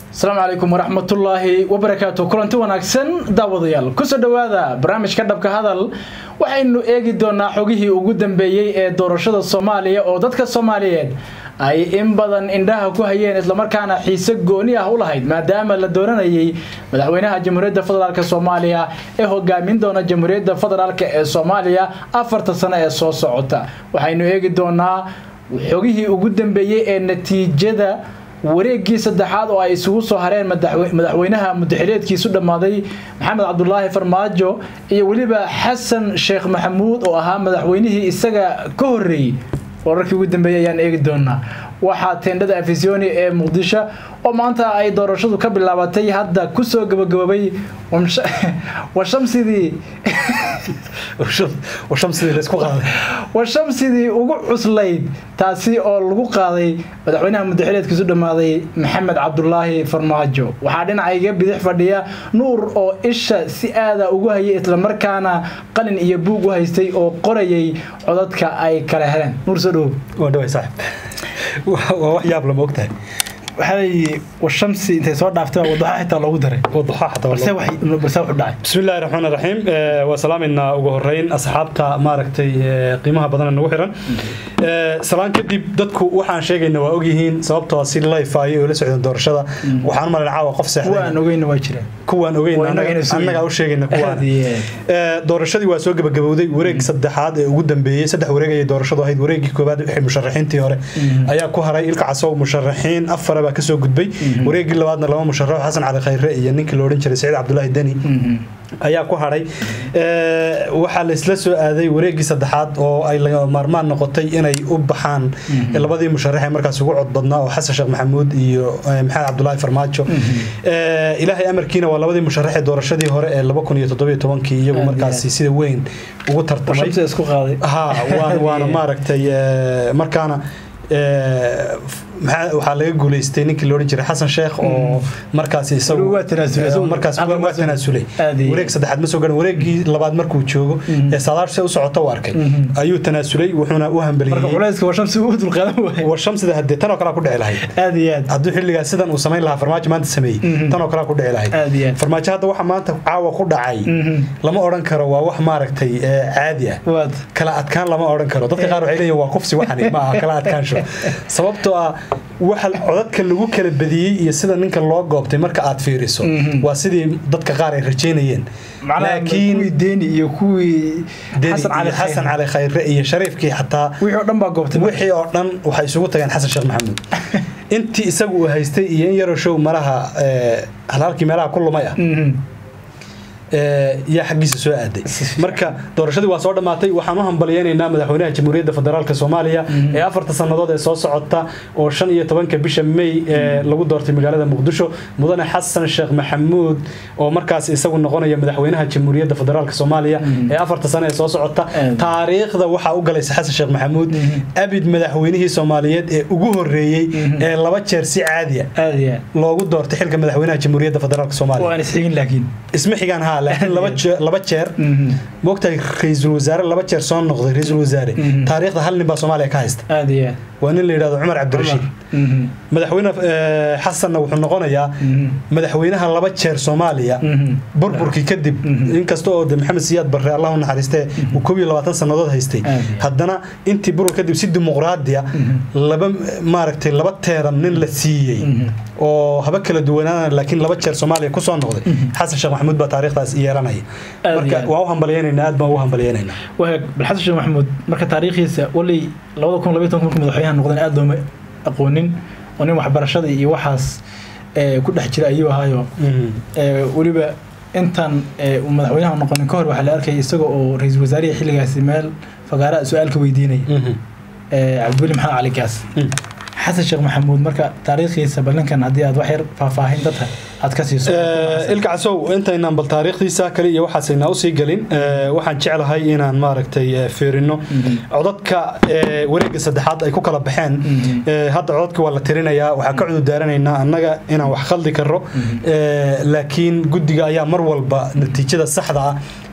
asalaamu calaykum waraxmatullaahi wabarakaatu kulanti wanaagsan daawadayaal kusoo dhowaada barnaamijka dhabka hadal waxaynu eegi doonaa xogihii ugu dambeeyey ee doorashada soomaaliya oo dadka soomaaliyeed ay in badan indhaha ku hayeen islamarkaana xiise gooni ah u lahayd maadaama la dooranayay madaxweynaha jamhuuriyadda federaalk soomaaliya ee hogaamin doona jamhuuriyadda federaalk ee soomaaliya afarta sano ee soo socota waxaynu eegi doonaa xogihii ugu dambeeyey ee natiijada wareegii saddexaad oo ay isugu soo hareen madaxweynaha mudaxileedkiisu dhammaaday maxamed cabdulaahi farmaajo iyo weliba xasan sheekh maxamuud oo ahaa madaxweynihii isaga ka horreeyey wararkii ugu dambeeyey ayaan eegi doonaa waxaa teendhada afisyooni ee muqdisho oo maanta ay doorashadu ka bilaabatay hadda kusoo gabagaboobay washamsidii washamsidii ugu cuslayd taasi oo lagu qaaday madaxweynaha mudaxileedkiisu dhammaaday maxamed cabdulaahi farmaajo waxaa dhinacayga bidix fadhiya nuur oo isha si aada ugu hayay islamarkaana qalin iyo buug u haystay oo qorayay codadka ay kala heleen nuur soo dhowow waa wax yaab lama ogtahay waxaa washamsi intay soo dhaaftay wadaxa xitaa loogu daray balse wuxuu dhacay bismi illaahi raxmaan raxiim waa salaamayna ugu horeyn asxaabta maaragtay qiimaha badan nagu xiran salaan kadib dadku waxaan sheegayna waa ogyihiin sababtoo si life ay oo la socdeen doorashada waxaan malan caawa qof seexday kuwaan ogeyna waa jireen kuwaan ogeyn annagaa u sheegayna kuwaan doorashadii waa soo gabagabowday wareeg saddexaad ee ugu dambeeyey saddex wareeg ayay doorashadu ahayd wareegii koowaad wixii musharaxiintii hore ayaa ku haray ilka casow musharaxiin afara baa kasoo gudbay wareegii labaadna laba musharaxo xasan cali khayre iyo ninkii la odhan jiray saciid cabdulaahi deni ayaa ku hadhay waxaa la isla soo aaday wareegii saddexaad oo ay maarmaan noqotay inay u baxaan labadii musharax ee markaas ugu cod badnaa oo xasan sheekh maxamuud iyo maxamed cabdulaahi farmaajo ilaahay amarkiina waa labadii musharax ee doorashadii hore ee laba kun iyo toddobiyo tobankii iyagu markaasi sida weyn ugu tartamay ha waana maaragtay markaana waxaa laga guuleystay ninkii la odhan jiray xasan sheekh oo markaas isagumarkaas waa tanaasulay wareeg saddexaad ma soo garan wareegii labaad markuu joogo ee saadaashse u socota u arkay ayuu tanaasulay wuxuuna u hambeliyeywarshamsida hadee tanoo kalea ku dhici lahayd hadduu xilligaa sidan uu samayn lahaa farmaajo maanta sameeyey tanoo kalea ku dhici lahayd farmaajo hadda waxa maanta caawa ku dhacay lama odhan karo waa wax maaragtay caadi ah kala adkaan lama odhan karo dadka qaar waxay leeyihin waa kufsi waxani ma aha kala adkaansho sababtoo ah waxa codadka lagu kala badiyey iyo sida ninka loo goobtay marka aad fiiriso waa sidii dadka qaar ay rajaynayeen laakiin deni iyo kuwii xasan cali khayre iyo shariifkii xataa wixii oo dhan baa goobtay wixii oo dhan waxay isugu tageen xasan sheekh maxamuud intii isagu uu haystay iyo in yaroo show malaha halhalkii meelaha ku lumay ah yaa xaggiisa soo aaday marka doorashadii waa soo dhammaatay waxaan u hambalyeynaynaa madaxweynaha jamhuuriyadda federaalk soomaaliya ee afarta sannadood ee soo socota oo shan iyo tobanka bisha may ee lagu doortay magaalada muqdisho mudane xasan sheekh maxamuud oo markaas isagu noqonaya madaxweynaha jamhuuriyadda federaalk soomaaliya ee afarta sano ee soo socota taariikhda waxaa u galaysa xasan sheekh maxamuud abid madaxweynihii soomaaliyeed ee ugu horeeyey ee laba jeer si caadiya loogu doortay xilka madaxweynaha jamhuuriyadda federaalk soomaaliya isma xigaan ha laakiin laba jeer moogtahay ra-iisul wasaare laba jeer soo noqday ra-iisul wasaare taariikhda hal nin baa soomaaliya ka haysta waa nin la yidhahdo cumar cabdirashiid madaxweyne xasanna wuxuu noqonayaa madaxweynaha laba jeer soomaaliya burburkii kadib inkasta oo de maxamed siyaad barre allah u naxariistee uu koob iyo labaatan sannadood haystay haddana intii burbur kadib si dimuqraadiya laba maaragtay laba teeran nin la siiyey oo haba kala duwanaana laakiin laba jeer soomaaliya kusoo noqday xasan sheekh maxamuud baa taariikhdaas yeelanaya marka waa u hambalyeynayna aad baan ugu hambalyeynayna waag bal xasan sheekh maxamuud marka taariikhiisa walay labada kun labiyo tobanka markuu madaxweynaha noqdeen aad looma aqoonin oo nin waxbarashada iyo waxaas ku dhex jira ayuu ahaayo weliba intan uu madaxweynaha noqonin ka hor waxaa la arkaya isaga oo ra-iisul wasaarihi xilligaasi meel fagaaraha su-aalka weydiinaya cabdiweli maxamed cali gaas xasan sheekh maxamuud marka taariikhdiisa ballinkan haddii aad wax yar faahfaahin dadka aad ka siiso ilka casow intaynaan bal taariikhdiisa kale iyo waxaasaynaa usii gelin waxaan jeclahay inaan maaragtay fiirino codadka wareegga saddexaad ay ku kala baxeen hadda codadka waa la tirinayaa waxaa ka cududaaranaynaa annaga inaan wax khaldi karo laakiin guddiga ayaa mar walba natiijada saxda ah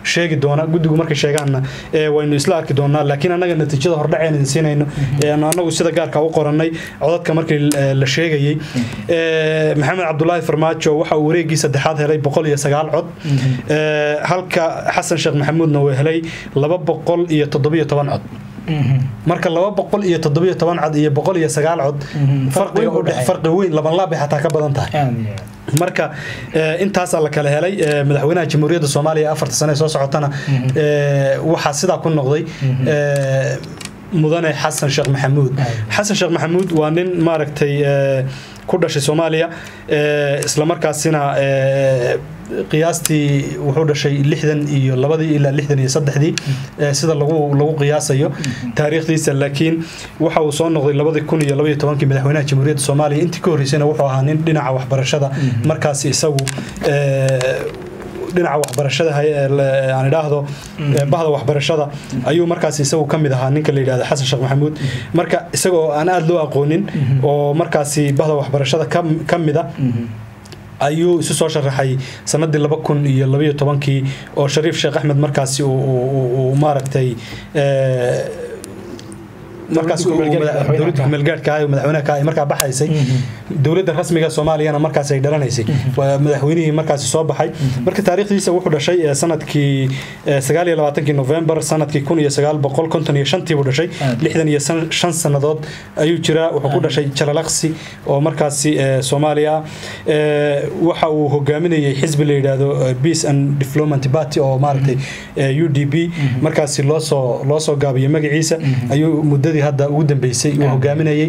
sheegi doona guddigu markay sheegaanna ee, waynu isla arki doonaa laakiin annaga natiijada hordhaceen idin siinayno ee, aanu annagu sida gaarka u qorannay codadka markii ee, la sheegayey Ee, maxamed cabdulaahi farmaajo waxa uu wareegii saddexaad helay boqol iyo sagaal cod Ee, halka xasan sheekh maxamuudna uu helay laba boqol iyo toddobiyo toban cod marka laba boqol iyo toddobiyo toban cod iyo boqol iyo sagaal cod farqiga u dhex farqi weyn laban laab bay xataa ka badan tahay marka eh, intaasaa la kala helay eh, madaxweynaha jamhuuriyadda soomaaliya afarta sane ee soo socotana eh, waxaa sidaa ku noqday eh, mudane xasan sheekh maxamuud xasan sheekh maxamuud waa nin maaragtay eh, ku dhashay soomaaliya eh, islamarkaasina eh, qiyaastii wuxuu dhashay lixdan iyo labadii ilaa lixdan iyo saddexdii eh, sida lagu lagu qiyaasayo taariikhdiisa laakiin waxa uu soo noqday labadii kun iyo labaiyo tobankii madaxweynaha jamhuuriyadda soomaaliya intii ka horreysayna wuxuu ahaa nin dhinaca waxbarashada markaasi isagu eh, dhinaca waxbarashada hay- ee la- aan idhaahdo ee bahda waxbarashada ayuu markaas isagu ka mid ahaa ninka la yidhahdo xasan sheekh maxamuud marka isagoo aan aada loo aqoonin oo markaasi bahda waxbarashada ka- ka mid a ayuu isu soo sharaxay sanadii laba kun iyo labaiyo tobankii oo shariif sheekh axmed markaasi uu- uu uu- uu maaragtay eh, markaas uu- Dowladda ku-meelgaadhka dowladda kumeelgaadhka ah ee madaxweynaha ka ah ay markaa baxaysay dowladda rasmiga soomaaliyana markaas ay dhalanaysay waa madaxweynihii markaasi soo baxay marka taariikhdiisa wuxuu dhashay eh, sanadkii eh, sagaal iyo labaatankii november sanadkii kun iyo sagaal boqol konton iyo shantii buu dhashay lixdan iyo san- shan sannadood ayuu jiraa wuxuu ku dhashay jalalaqsi oo markaasi eh, soomaaliya ah Eh, waxa uu hogaaminayay xisbi la yidhaahdo eh, peace and development party oo maaragtay eh, u d b markaasi loosoo loo soo gaabiyay magaciisa ayuu muddadii hadda ugu dambeysay uu hogaaminayay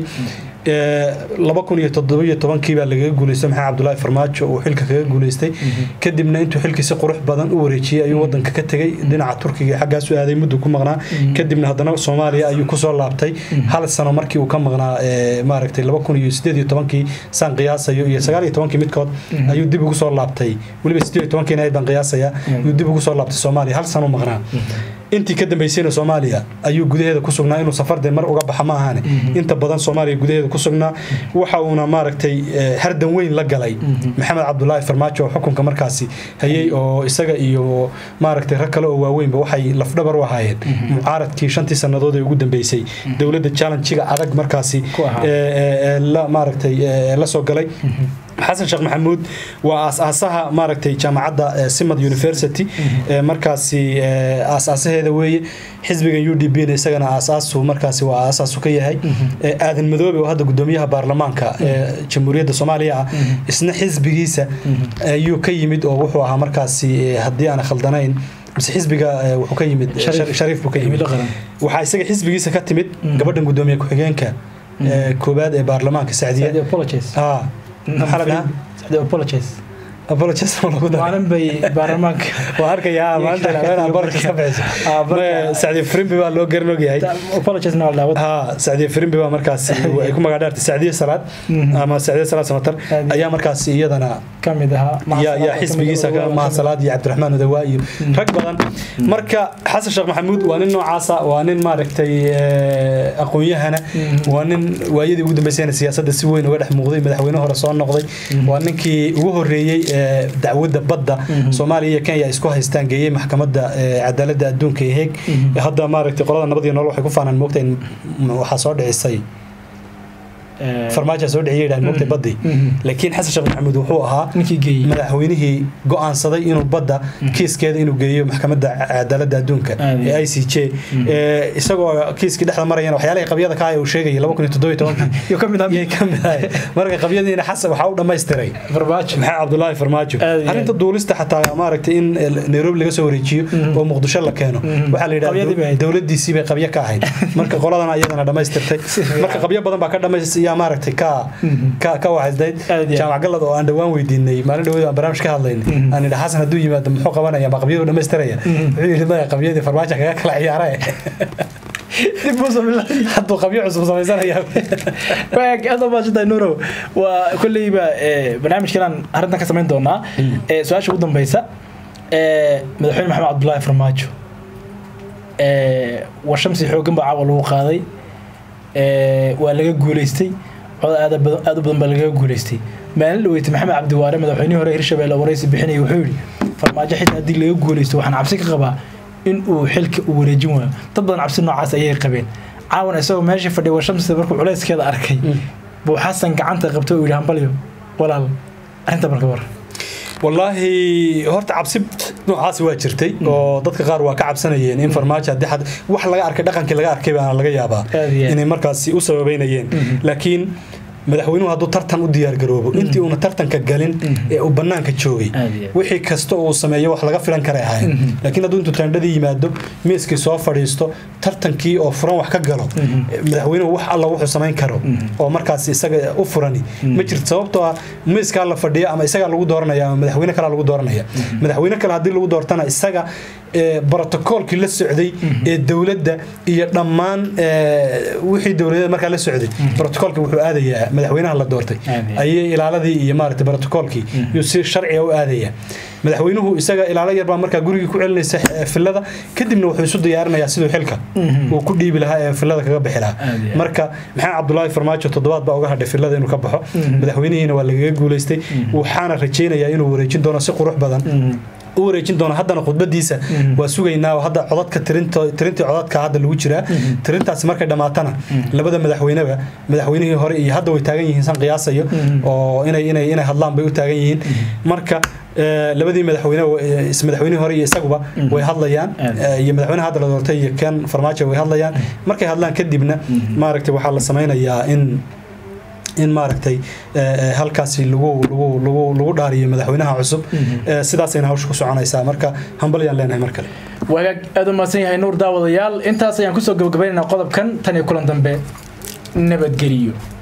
Eh, laba kun iyo toddobiyo tobankii baa lagaga guuleystay maxamed cabdulaahi farmaajo uu xilka kaga guuleystay kadibna intuu xilkii si qurux badan u wareejiyey ayuu wadanka ka tegey dhinaca turkiga iyo xaggaas u aaday muddu ku maqnaa kadibna haddana soomaaliya ayuu kusoo laabtay hal sano markii uu ka maqnaa eh, maaragtay laba kun iyo sideed iyo tobankii saan qiyaasayo iyo sagaal iyo tobankii midkood ayuu dib ugu soo laabtay weliba sideed iyo tobankiina ayd baan qiyaasaya ayuu dib ugu soo laabtay soomaaliya hal sano maqnaa intii ka dambeysayna soomaaliya ayuu gudaheeda ku sugnaa inuu safardee mar uga baxa ma ahane inta badan soomaaliya gudaheeda ku sugnaa waxa uuna maaragtay eh, hardan weyn la galay maxamed cabdulaahi farmaajo oo xukunka markaasi hayay oo isaga iyo maaragtay rag kale oo waaweynba waxay lafdhabar u ahaayeen mucaaradkii shantii sannadood ee ugu dambeysay dowladda challenjiga adag markaasi Ku ahaa. eh, eh, eh, la maaragtay eh, la soo galay xasan sheekh maxamuud waa aasaasaha maaragtay jaamacadda eh, simad university eh, markaasi eh, aasaasaheeda weeye xisbigan u d b na isagana aasaasu markaasi waa aasaasu ka yahay Eh, aadan madoobe oo hadda gudoomiyaha baarlamaanka ee jamhuuriyadda soomaaliya ah isna xisbigiisa ayuu ka yimid oo wuxuu ahaa markaasi eh, haddii aan khaldanayn mise xisbiga eh, wuxuu ka yimid eh, Shariif. Shar- shariif buu ka yimid Himilo qaran. waxaa isaga xisbigiisa ka timid gabadhan gudoomiye ku-xigeenka eh, koowaad ee baarlamaanka sacdiya Saudi apologies. ah maxaa la dhahaa Saudi apologies. apologies ma lagu daray maalin bay baarlamaanka waa arkayaa maanta haween apologies ka bixiso Ah, marka- Ma- sacdiya frimbi baa loo garan ogyahay apologies na la ha sacdiya frimbi baa markaasi ay ku magac dhaartay sacdiya salaad ama sacdiya salaad samatar Aad- ayaa markaasi iyadana kamid ahaa yaa yaa xisbigiisa ka mahasalaad iyo cabdiraxmaan odawaa iyo rag badan marka xasan sheekh maxamuud waa nin noocaasa waa nin maaragtay eh, aqoon-yahana waa nin waayadii ugu dambeysayna siyaasadda si weyn uga dhex muuqday madaxweyne hore soo noqday waa ninkii ugu horeeyey eh, dacwadda badda soomaaliya iyo kenya ay isku haystaan geeyey maxkamadda eh, cadaaladda adduunka ee heeg hadda maaragtay qolada nabad iyo nolol waxay ku faanaan moogta in waxaa soo dhicisay farmaajo soo dhiciyay yidhahan moogtay baddii laakiin xasan sheekh maxamuud wuxuu ahaa ninkii geeyey madaxweynihii go-aansaday inuu badda kiiskeeda inuu geeyo maxkamadda cadaaladda adduunka Aad iyo ee i c j ee, isagoo kiiskii dhexda marayana waxyaalihii qabyada ka haya uu sheegayay laba kun iyo toddoba iyo tobankii iyo kamid yay ka mid ahay marka qabyadiina xasan waxaa u dhammaystiray farmaajo maxamed cabdulaahi farmaajo Aad iyo arrinta duulista xataa maaragtay in eh, nairobi laga soo wareejiyo oo muqdisho la keeno waxaa la Qabyadii bay yidhahda ahayd. dowladiisii bay qabyo ka ahayd marka qoladana iyadana dhammaystirtay marka qabyo badan baa ka dhamays yaa maaragtay ka ka ka waxaysdayd Aad iyo jaamac galad oo aan dhawaan weydiinay maalin dhaweed aan barnaamij ka hadlaynay aan idha xasan hadduu yimaado muxuu qabanaya ma qabyadu dhammaystiraya wuxuu yidhi maya qabyadii farmaajo kaga kala ciyaara dib u samila hadduu qabyo cusub samaysanaya waag aad u maashantahay nuurow waa kolleyba eh, barnaamijkanaan arrintan ka samayn doonaa Eh, su-aasha ugu dambeysa eh, madaxweyne maxamed cabdulaahi farmaajo Eh, war shamsi xooggan baa caawa lagu qaaday Eh, waa laga guuleystay cod aad u badan aad u badan baa lagaga guuleystay maalin dhaweyta maxamed cabdiwaare madaxweynihii hore hirshabelle waraysi bixinaya wuxuu yidhi farmaajo xitaa haddii laga guuleysto waxaan cabsi ka qabaa in uu xilka uu wareejin waayo dad badan cabsi noocaas ayay qabeen caawan isagoo meesha fadhiya washamsida markuu culayskeeda arkay buu xasan gacanta qabto uu yidhi hambalyo walaal arrinta marka war wallaahi horta cabsi noocaasi waa jirtay oo dadka qaar waa ka cabsanayeen in farmaajo haddii xad wax laga arkay dhaqankii laga arkay baana laga yaabaa Aad iyo aad. inay markaasi u sababeynayeen laakiin madaxweynuhu hadduu tartan u diyaargaroobo intii uuna tartanka galin ee uu bannaanka joogay Aad iyo aad. wixii kasta uu sameeyo wax laga filan karay ahayn laakiin hadduu intuu taandhadii yimaado miiskii soo fadhiisto tartankii oo furan wax ka galo madaxweynuhu wax alla wuxuu samayn karo oo markaas isaga u furani ma jirto sababtoo ah miiskaa la fadhiya ama isagaa lagu dooranaya ama madaxweyne kalea lagu dooranaya madaxweyne kale haddii lagu doortana isaga ee, brotokoolkii la socday ee dowladda iyo dhammaan ee, wixii dowladeed markaa la socday brotokoolkii wuxuu aadayaa madaxweynaha la doortay Aad iyo aad. ayay ilaaladii iyo maaragtay brotokoolkii yuu si sharciga u aadaya madaxweynuhu isaga ilaalo yar baa markaa gurigii ku celinaysa eh, filada kadibna wuxuu isu diyaarinayaa siduu xilka uu ku dhiibi lahaa ee filada kaga bixi lahaa Aad iyo aad. marka maxamed cabdulaahi farmaajo toddobaad baa uga hadhay filada inuu ka baxo madaxweynihiina waa lagaga guuleystay waxaana rajaynayaa inuu wareejin doono si qurux badan u wareejin doono haddana khudbadiisa waa sugaynaa oo hadda codadka tirinto tirintii codadka hadda lagu jiraa tirintaasi markay dhammaatana labada madaxweyneba madaxweynihii hore iyo hadda way taagan yihiin san qiyaasayo oo inay inay inay hadlaan bay u taagan yihiin marka eh, labadii madaxweyne eh, is madaxweynihii hore iyo isaguba way hadlayaan Aad. eh, iyo madaxweynaha hadda la doortay iyo ken farmaajo way hadlayaan markay hadlaan kadibna maaragtay waxaa la sameynayaa in in maaragtay eh, eh, halkaasi lagu lagu lagu lagu dhaariyo madaxweynaha cusub Eh, sidaasayna hawsha ku soconaysaa marka hambalyaan leenahay mar kale wagaag aad u mahadsan yahay nuur daawadayaal intaas ayaan kusoo gabagabaynaynaa qodobkan tan iyo kulan dambe nabadgeliyo